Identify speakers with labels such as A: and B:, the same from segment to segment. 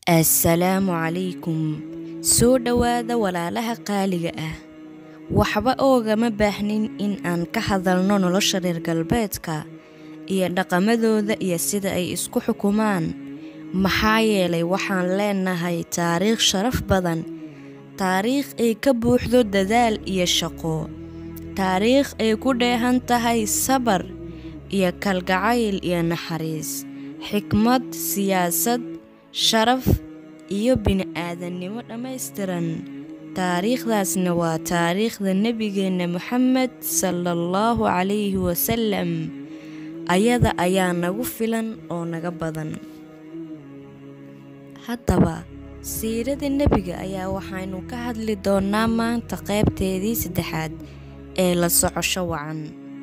A: assalaamu calaykum soo dhowaada walaalaha qaaliga ah waxba oogama baahnin in aan ka hadalno nolosha reer galbeedka iyo dhaqamadooda iyo sida ay isku xukumaan maxaa yeelay waxaan leenahay taariikh sharaf badan taariikh ay ka buuxdo dadaal iyo shaqo taariikh ay ku dheehan tahay sabar iyo kalgacayl iyo naxariis xikmad siyaasad sharaf iyo bini-aadannimo dhammaystiran taariikhdaasna waa taariikhda nebigeenna moxamed salaallahu calayhi wasalam ayada ayaa nagu filan oo naga badan haddaba siirada nebiga ayaa waxaynu ka hadli doonnaa maanta qaybteedii saddexaad ee la socosho wacan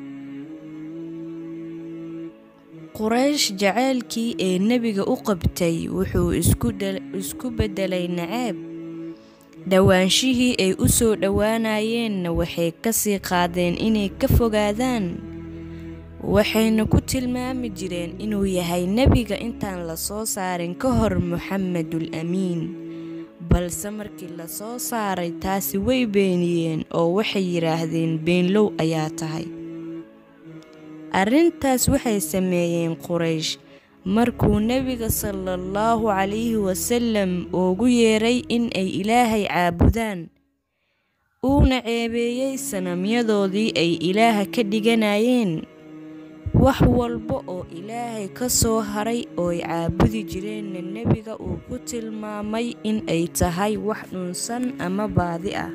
A: quraysh jaceylkii ee nebiga u qabtay wuxuu isku beddelay naceeb dhowaanshihii ay u soo dhowaanayeenna waxay ka sii qaadeen inay ka fogaadaan waxayna ku tilmaami jireen inuu yahay nebiga intaan la soo saarin ka hor moxamedul amiin balse markii la soo saaray taasi way beeniyeen oo waxay yidhaahdeen beenlow ayaa tahay arrintaas waxay sameeyeen quraysh markuu nebiga salaallahu calayhi wasalam ugu yeeray in ay ilaahay caabudaan uuna ceebeeyey sanamyadoodii ay ilaaha ka dhiganayeen wax walba oo ilaahay ka soo haray ooy caabudi jireenna nebiga uu ku tilmaamay in ay tahay wax dhunsan ama baadi ah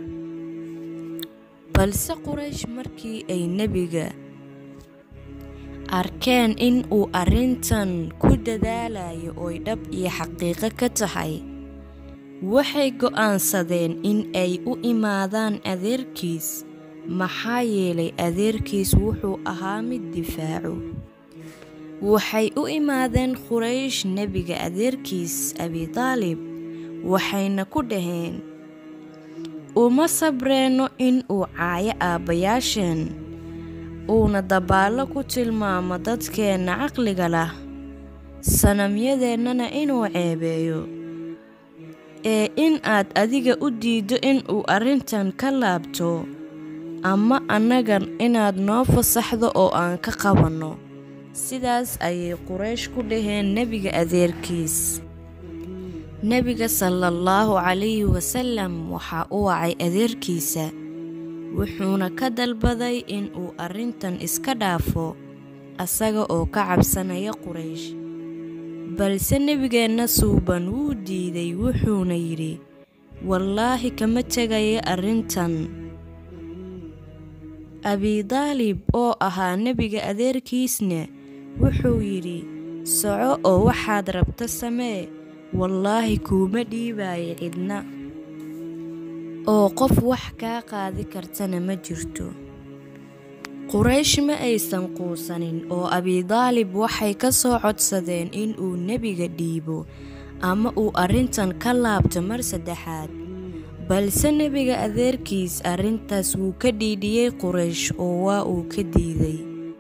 A: balse quraysh markii ay nebiga arkeen in uu arrintan ku dadaalayo ooy dhab iyo xaqiiqo ka tahay waxay go'aansadeen in ay u imaadaan adeerkiis maxaa yeelay adeerkiis wuxuu ahaa mid difaaco waxay u imaadeen quraysh nebiga adeerkiis abitaalib waxayna ku dhaheen uma sabreenno in uu caayo aabbayaasheen uuna dabaallo ku tilmaamo dadkeenna caqliga lah sanamyadeennana inuu ceebeeyo ee in aad adiga u diiddo in uu arrintan ka laabto ama annagan inaad noo fasaxdo oo aan ka qabanno sidaas ayay quraysh ku dhaheen nebiga adeerkiis nebiga salaallahu calayhi wasalam waxaa u wacay adeerkiisa wuxuuna ka dalbaday in uu arrintan iska dhaafo asaga oo ka cabsanaya quraysh balse nebigeenna suuban wuu diiday wuxuuna yidhi wallaahi kama tegaya arrintan abidaalib oo ahaa nebiga adeerkiisna wuxuu yidhi soco oo waxaad rabta samee wallaahi kuuma dhiibaayo cidna oo qof wax kaa qaadi kartana ma jirto quraysh ma aysan quusanin oo abidaalib waxay ka soo codsadeen in uu nebiga dhiibo ama uu arrintan ka laabto mar saddexaad balse nebiga adeerkiis arrintaas wuu ka dhiidhiyey quraysh oo waa uu ka diiday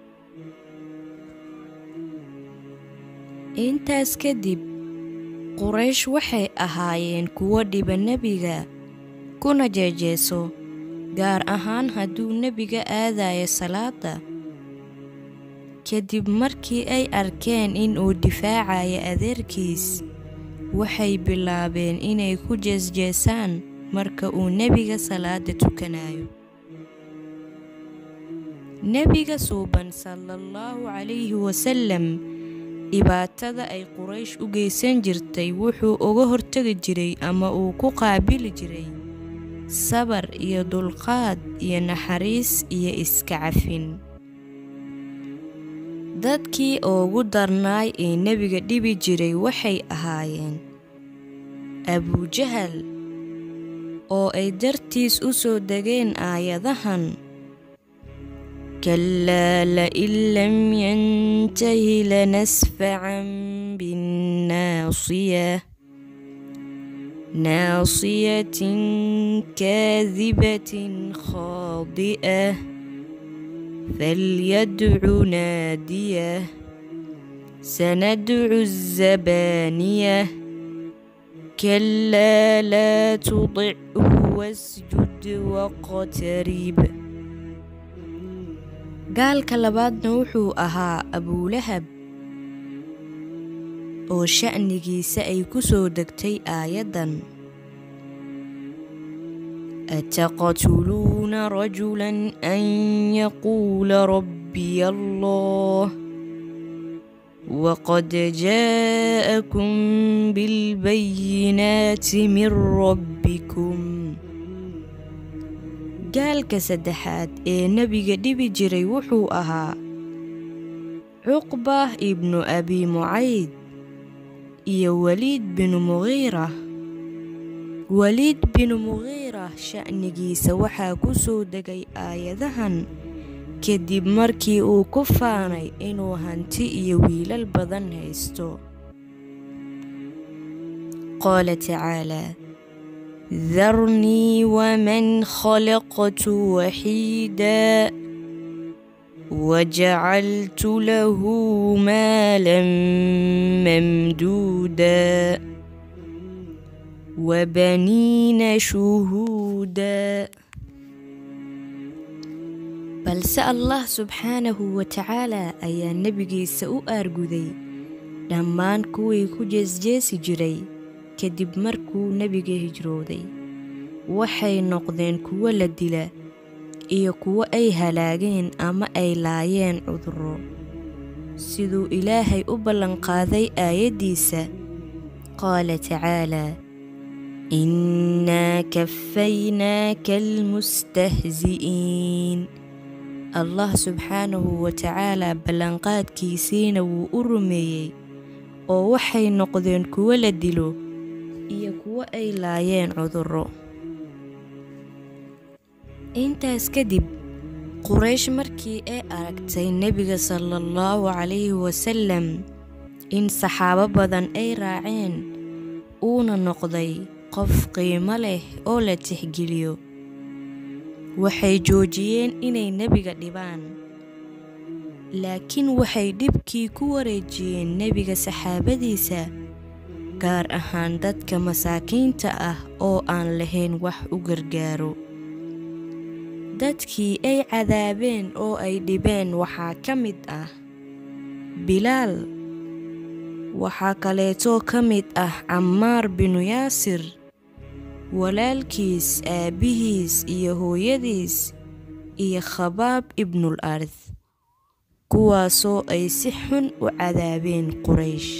A: intaas kadib quraysh waxay ahaayeen kuwo dhiba nebiga kuna jeejeeso gaar ahaan hadduu nebiga aadayo salaada kadib markii ay arkeen in uu difaacayo adeerkiis waxay bilaabeen inay ku jeesjeesaan marka uu nebiga salaada tukanayo nebiga suuban salaallahu calayhi wasalam dhibaatada ay quraysh u geysan jirtay wuxuu uga hortegi jiray ama uu ku qaabili jiray sabar iyo dulqaad iyo naxariis iyo iska cafin dadkii ugu darnaay ee nebiga dhibi jiray waxay ahaayeen abujahal oo ay dartiis u soo degeen aayadahan kalaa lain lam yantahi lanasfacan binnaasiya naasiyatin kaadibatin khaadi'ah falyadcu naadiyah sanadcu الزبانية كلا لا تطعه واسجد واقترب gaalka labaadna wuxuu ahaa abuulahab oo sha'nigiisa ay ku soo degtay aayaddan ataqtuluuna rajulan an yaquula rabbiya allah waqad jaa'akum bilbayinaati min rabbikum gaalka saddexaad ee nebiga dhibi jiray wuxuu ahaa cuqba ibnu abi mucayd iyo weliid binu muqiira weliid binu muqiira sha'nigiisa waxaa ku soo degay aayadahan kadib markii uu ku faanay inuu hanti iyo wiilal badan haysto qaala tacaalaa ذرني ومن خلقت وحيدا وجعلت له مالا ممدودا وبنين شهودا balse allah subxaanahu wa tacaalaa ayaa nebigiisa u aarguday dhammaan kuwii ku jeesjeesi jiray kadib markuu nebiga hijrooday waxay noqdeen kuwo la dila iyo kuwo ay halaageen ama ay laayeen cudurro siduu ilaahay u ballanqaaday aayaddiisa qaala tacaalaa innaa kafaynaaka almustahzi'iin allah subxaanahu wa tacaalaa ballanqaadkiisiina wuu u rumeeyey oo waxay noqdeen kuwo la dilo iyo kuwo ay laayeen cudurro intaas kadib quraysh markii ay aragtay nebiga sala allahu calayhi wasalam in saxaabo badan ay raaceen uuna noqday qof qiimo leh oo la tixgeliyo waxay joojiyeen inay nebiga dhibaan laakiin waxay dhibkii ku wareejiyeen nebiga saxaabadiisa gaar ahaan dadka masaakiinta ah oo aan lahayn wax u gargaaro dadkii ay cadaabeen oo ay dhibeen waxaa ka mid ah bilaal waxaa kaleetoo ka mid ah cammaar binu yaasir walaalkiis aabbihiis iyo hooyadiis iyo khabaab ibnul ard kuwaasoo ay si xun u cadaabeen quraysh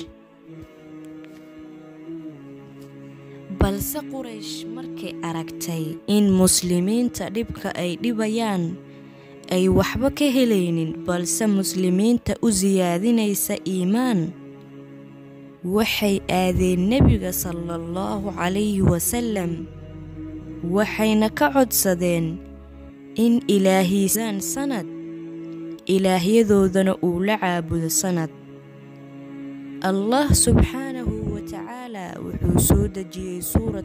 A: balse quraysh markay aragtay in muslimiinta dhibka ay dhibayaan ay waxba ka helaynin balse muslimiinta u siyaadinaysa iimaan waxay aadeen nebiga sala allahu calayhi wasalam waxayna ka codsadeen in ilaahiisaan sanad ilaahyadoodana uu la caabudo sanad allah subxaanahu wa tacaalaa wuxuu soo dejiyey suurad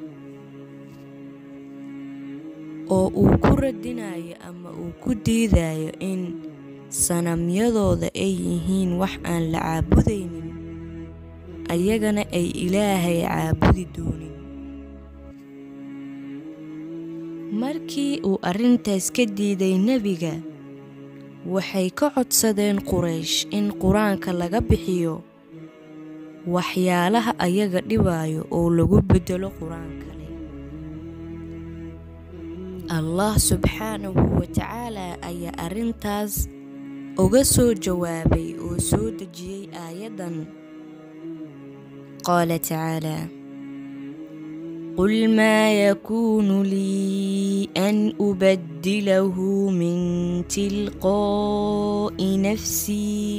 A: oo uu ku radinayo ama uu ku diidayo in sanamyadooda ay yihiin wax aan la caabudaynin ayagana ay ilaahay caabudi doonin markii uu arrintaas ka diiday nebiga waxay ka codsadeen quraysh in qur-aanka laga bixiyo waxyaalaha ayaga dhibaayo oo lagu beddelo qur-aan kale allah subxaanahu wa tacaalaa ayaa arrintaas uga soo jawaabay oo soo dejiyey aayaddan qaala tacaalaa قل ما يكون لي أن أبدله من تلقاء نفسي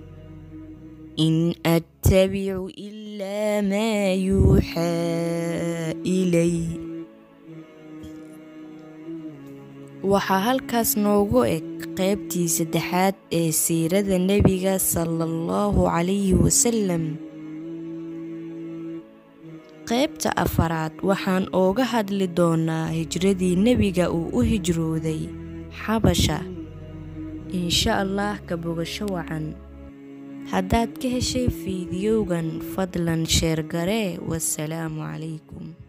A: إن أتبع إلا ما يوحى إلي waxaa halkaas noogu eg qaybtii saddexaad ee siirada nebiga sala allahu calayhi wasalam qaybta afaraad waxaan ooga hadli doonaa hijradii nebiga uu u hijrooday xabasha insha allah ka bogasho wacan haddaad ka heshay fiidiyowgan fadlan sheer garee wasalaamu calaykum